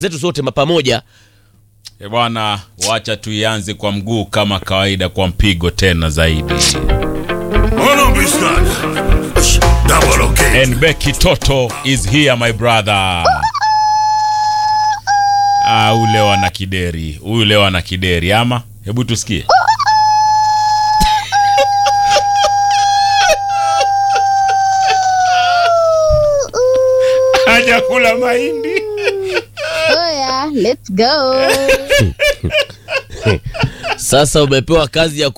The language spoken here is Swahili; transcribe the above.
zetu zote pamoja. E bwana, wacha tuianze kwa mguu kama kawaida, kwa mpigo tena zaidi. Double okay. And Becky Toto is here my brother. Ah, huyu leo ana kideri, huyu leo ana kideri ama, hebu tusikie. Hajakula mahindi. Oya, let's go. Sasa umepewa kazi ya